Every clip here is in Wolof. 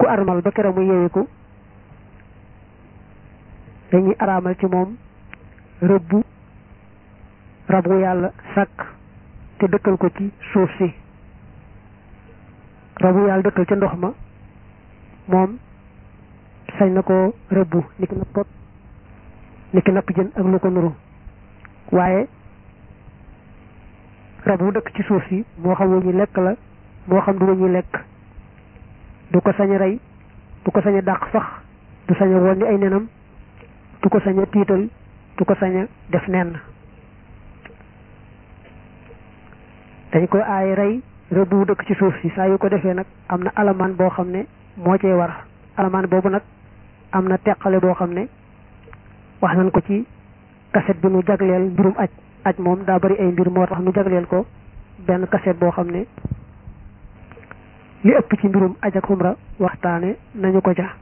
armal ba kera mu yeewiku dañuy araamal ci moom rëbbu rab wu yàlla sàkk te dëkkal ko ci suuf si rab wu yàlla dëkkal ca ndox ma moom sañ na ko rëbbu niki napp niki napp jën ak lu ko nuru waaye rab wu dëkk ci suuf si moo xam wu ñuy lekk la moo xam du wu ñuy lekk du ko sañ a rey du ko sañ a dàq sax du sañ a wonni ay nenam du ko sañ a tiital du ko sañ a def nenn dañ koy aaye rey rëbb wu dëkk ci suuf si saa yu ko defee nag am na alamaan boo xam ne moo cee war alamaan boobu nag am na teqale boo xam ne wax nañ ko ci kaset bi nu jagleel mbirum aj aj moom daa bari ay mbir moo tax nu jagleel ko benn kaset boo xam ne li ëpp ci mbirum aj ak xumra waxtaane nañu ko ca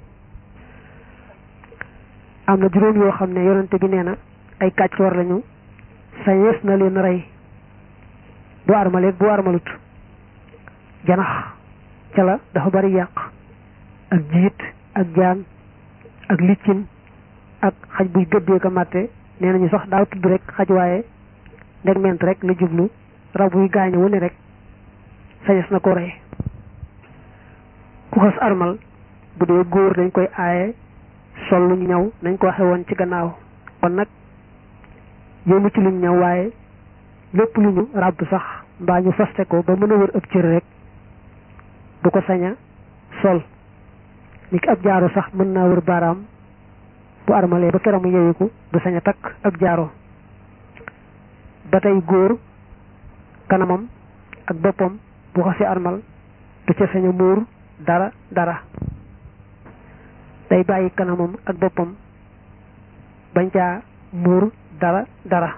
am na juróom yoo xam ne yonente bi nee na ay kàccoor lañu sañees na leen rey bu armaleeg bu armalut janax ca la dafa bari yàq ak jiit ak jaan ak liccin ak xaj buy gëddee ko màtte nee nañu sax daaw tudd rek xaj waaye ndegment rek la jublu rab buy gaañu wu ne rek sañes na ko rey ku xas armal bu dee góor dañ koy aaye sol lu ñu ñaw nañ ko waxe woon ci gannaaw kon nag yéemu ci luñ ñaw waaye lépp lu ñu ràbb sax mbaa ñu faste ko ba mën a wër ëpp cër rek du ko sañ a sol ni ki ab jaaro sax mën naa wër baaraam bu armalee ba keramu yewiku du sañ a takk ab jaaro ba tey góor kanamam ak boppam bu xasee armal du ca sañ a muur dara dara day bàyyi kanamam ak boppam bañ caa muur dara dara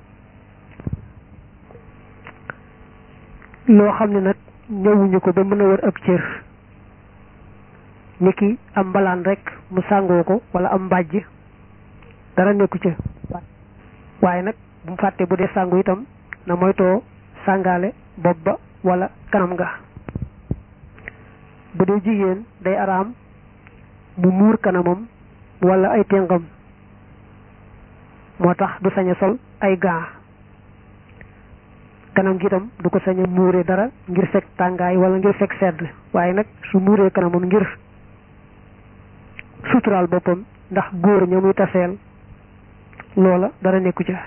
loo xam ne nag ñëwuñu ko ba mën a wër ab cër niki am mbalaan rek mu sàngoo ko wala am mbàjj dara nekku ca waaye nag bu mu fàtte bu dee sàngu itam na moytoo sàngaale bopp ba wala kanam nga bu dee jigéen day araam mu muur kanamam wala ay téngam moo tax du sañ a sol ay gaa kanam gi itam du ko sañ a muuree dara ngir fekk tàngaay wala ngir fekk sedd waaye nag su muuree kanamam ngir suturaal boppam ndax góor ña muy taseel loola dara nekku ca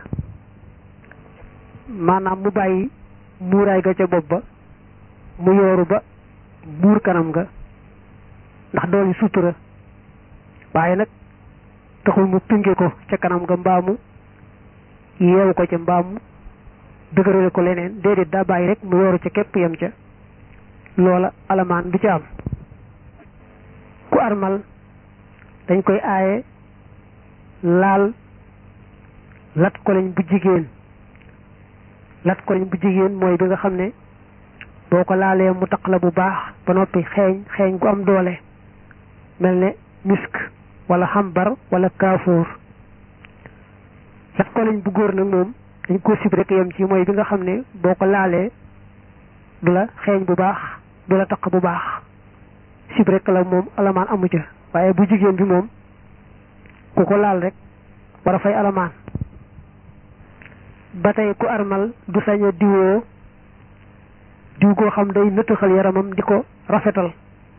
maanaam mu bàyyi muuraay ga ca bopp ba mu yooru ba muur kanam ga ndax dooli sutura waaye nag taxul mu pinge ko ca kanam ga mbaamu yeewu ko ca mbaamu dëgërale ko leneen déedéet daa bàyyi rek mu yooru ca képp yem ca loola alamaan du ca am ku armal dañ koy aaye laal lat koleñ bu jigéen lat koleñ bu jigéen mooy bi nga xam ne boo ko laalee mu taq la bu baax ba noppi xeeñ xeeñ gu am doole mel ne misk wala xambar wala kaafoor lat koleñ bu góor nag moom dañ ko sib rek yem ci mooy bi nga xam ne boo ko laalee du la xeeñ bu baax du la taq bu baax sib rek la moom alamaan amu ca waaye bu jigéen bi moom ku ko laal rek war a fay alamaan ba tey ku armal du sañ a diwoo diw goo xam day nëtëxal yaramam di ko rafetal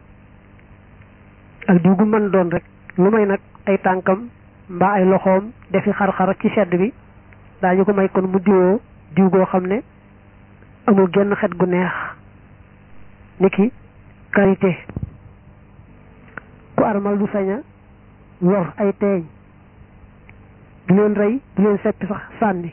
ak diw gu mën doon rek lu may nag ay tànkam mbaa ay loxoom defi xar-xar ci sedd bi daañu ko may kon mu diwoo diw goo xam ne amul genn xet gu neex niki karité ku armal du sañ a yor ay teeñ du leen rey du leen seppi sax sànni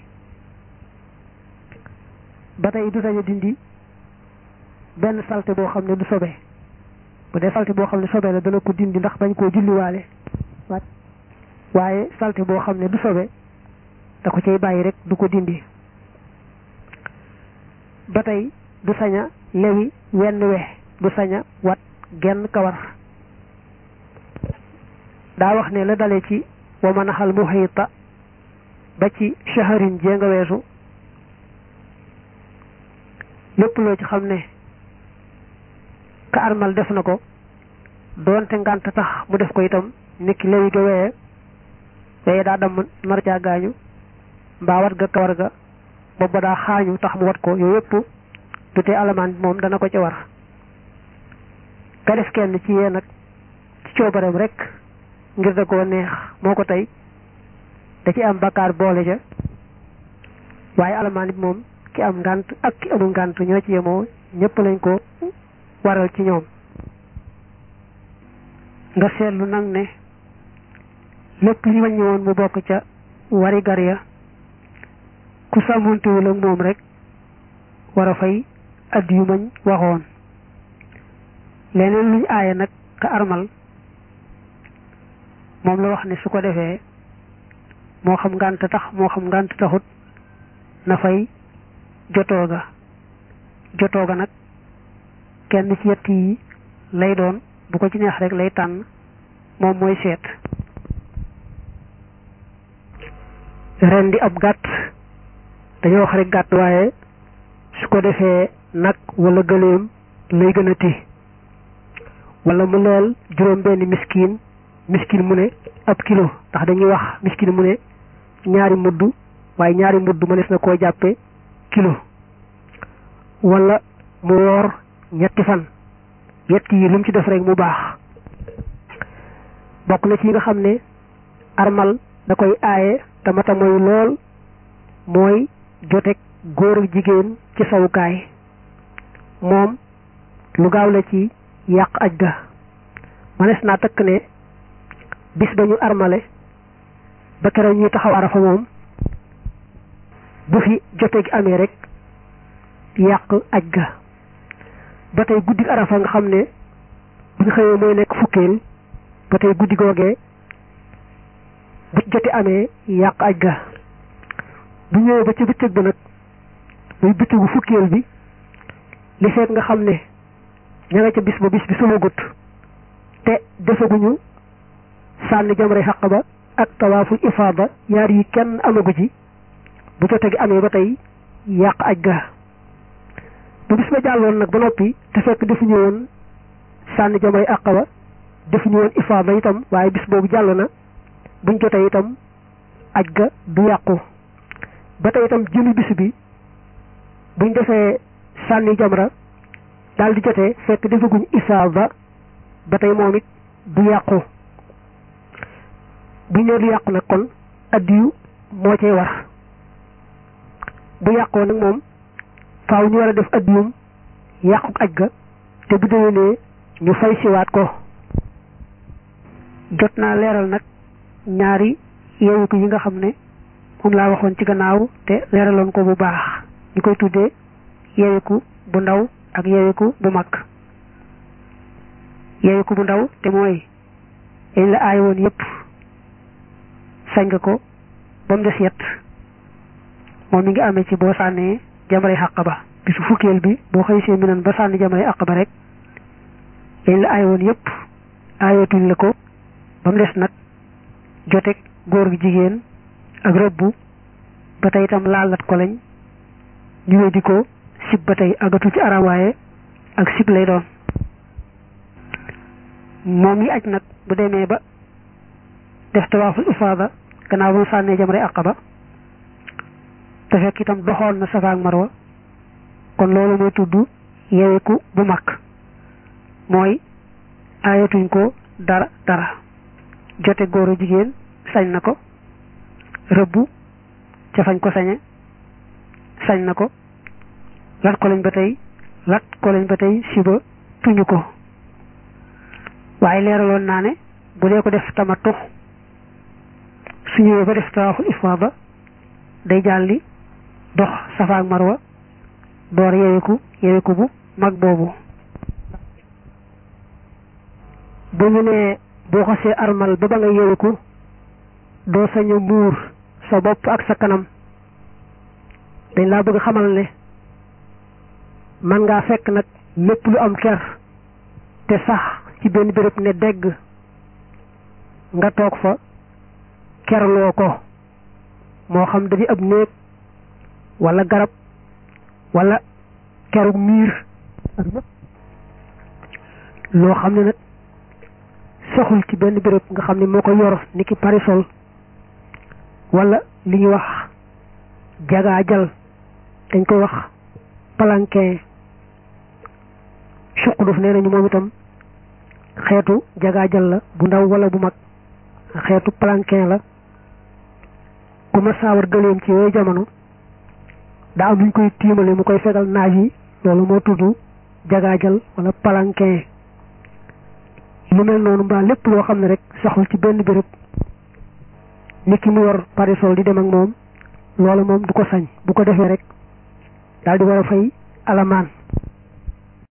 ba tey du sañ a dindi benn salte boo xam ne du sobe bu dee salte boo xam ne sobe la dana ko dindi ndax bañ koo julliwaale waaye salte boo xam ne du sobe da ko cay bàyyi rek du ko dindi ba tey du sañ a lewi wenn we du sañ a wat genn kawar daa wax ne la dale ci wa manaxal muhita ba ci shaharin jee nga weesu lépp loo ci xam ne ka armal def na ko doonte ngànt tax mu def ko itam nekki léegi ga weye weye daa damm nar caa gaañu mbaa wat ga kawar ga booba daa xaañu tax mu wat ko yooyu yëpp du tee alamaan bi moom dana ko ci war ka def kenn ci yee nag ci coobareem rek ngir da koo neex moo ko tey da ci am bakkaar boole ja waaye alamaan bi moom ki am ngànt ak ki amul ngànt ñoo ci yemoo ñëpp lañ ko waral ci ñoom nga seetlu nag ne lépp li wàññi woon mu bokk ca wari gar ya ku sàmmontewul ak moom rek war a fay add yu mañ waxoon leneen luñ aaye nag ka armal moom la wax ne su ko defee moo xam ngànt tax moo xam ngànt taxut na fay jotoo ga jotoo ga nag kenn ci yett yi lay doon bu ko ci neex rek lay tànn moom mooy seet ren di ab gàtt dañoo wax rek gàtt waaye su ko defee nag wala gëléem lay gën a ti wala mu leel juróom benn miskin miskin mu ne ab kilo ndax dañuy wax miskin mu ne ñaari mudd waaye ñaari mudd mënees na koo jàppe kilo wala mu woor ñetti fan yett yi lu mu ci def rek mu baax bokk na ci nga xam ne armal da koy aaye te mata mooy lool mooy jotek góor ak jigéen ci sawukaay moom lu gaaw la ci yàq aj ga manees naa takk ne bis ba ñu armale ba keroog ñuy taxaw arafa moom bu fi jote gi amee rek yàq aj ga ba tey guddi arafa nga xam ne buñ xëyee mooy nekk fukkeel ba tey guddi googee bu jote amee yàq aj ga bu ñëwee ba ci bëccëg ba nag muy bëccëgu fukkeel bi li fekk nga xam ne ña nga ca bis ba bis bi sumagut te defaguñu sànni jamray xaq ba ak tawaaful ifaada yaar yi kenn amagu ci bu jote gi amee ba tey yàq aj ga bu bis ba jàlloon nag ba noppi te fekk defuñu woon sànni jamray àq ba defuñu woon ifaada itam waaye bis boobu jàll na buñ jotee itam aj ga du yàqu ba tey itam jëli bis bi buñ defee sànni jamra daal di jotee fekk defaguñ ifaada ba tey moom it du yàqu bu ñëw du yàqu nag kon addiyu moo cay war bu yàqoo nag moom faaw ñu war a def addiyum yàqu aj ga te bu déwénee ñu fay siwaat ko jot naa leeral nag ñaari yeewu ko yi nga xam ne moom laa waxoon ci gannaaw te leeraloon ko bu baax ñu koy tuddee yeewiku bu ndaw ak yeewiku bu mag yeewiku bu ndaw te mooy yañ la aay woon yépp sañ nga ko ba mu des yett moom mi ngi amee ci boo sànnee jamray xàq ba bisu fukkeel bi boo xëy see minan ba sànni jamray àq ba rek yañ la aay woon yépp aayatuñ la ko ba mu des nag jotek góor gi jigéen ak rëbbu ba tey itam laalat ko lañ ñu weddi ko sib ba tey agatu ci aram waaye ak sib lay doon moom yi aj nag bu demee ba def tawaaful ifaada gannaaw ba mu sànnee jamray aqaba te fekk itam doxoon na safa ak marwa kon loolu mooy tudd yeweku bu mag mooy aayatuñ ko dara dara jote góor a jigéen sañ na ko rëbbu ca fañ ko sañe sañ na ko lat ko lañ ba tey lat ko lañ ba tey siba tuñu ko waaye leeraloon naa ne bu dee ko def tamattu su ñëwee ba def tawaaful ifaada day jàlli dox safa ak marwa door yeweku yeweku bu mag boobu bu ñu nee boo xasee armal ba ba nga yeweku doo sañ a muur sa bopp ak sa kanam dañ laa bëgg xamal ne man ngaa fekk nag lépp lu am ker te sax ci benn béréb ne dégg nga toog fa kerloo ko moo xam da di ab néeg wala garab wala kerug miir loo xam ne nag saxul ci benn béréb nga xam ne moo ko yor ni ki parisol wala li ñuy wax jagaajal dañ koy wax palanquin suquduf nee nañu moom itam xeetu jagaajal la bu ndaw wala bu mag xeetu palanquin la ku ma saawar gëleem ci yooyu jamono daa am luñ koy tiimale mu koy fegal naaj yi loolu moo tudd jagaajal wala palanquin lu mel noonu mbaa lépp loo xam ne rek saxul ci benn béréb nit ki mu yor parasol di dem ak moom loolu moom du ko sañ bu ko defee rek daal di war a fay alamaan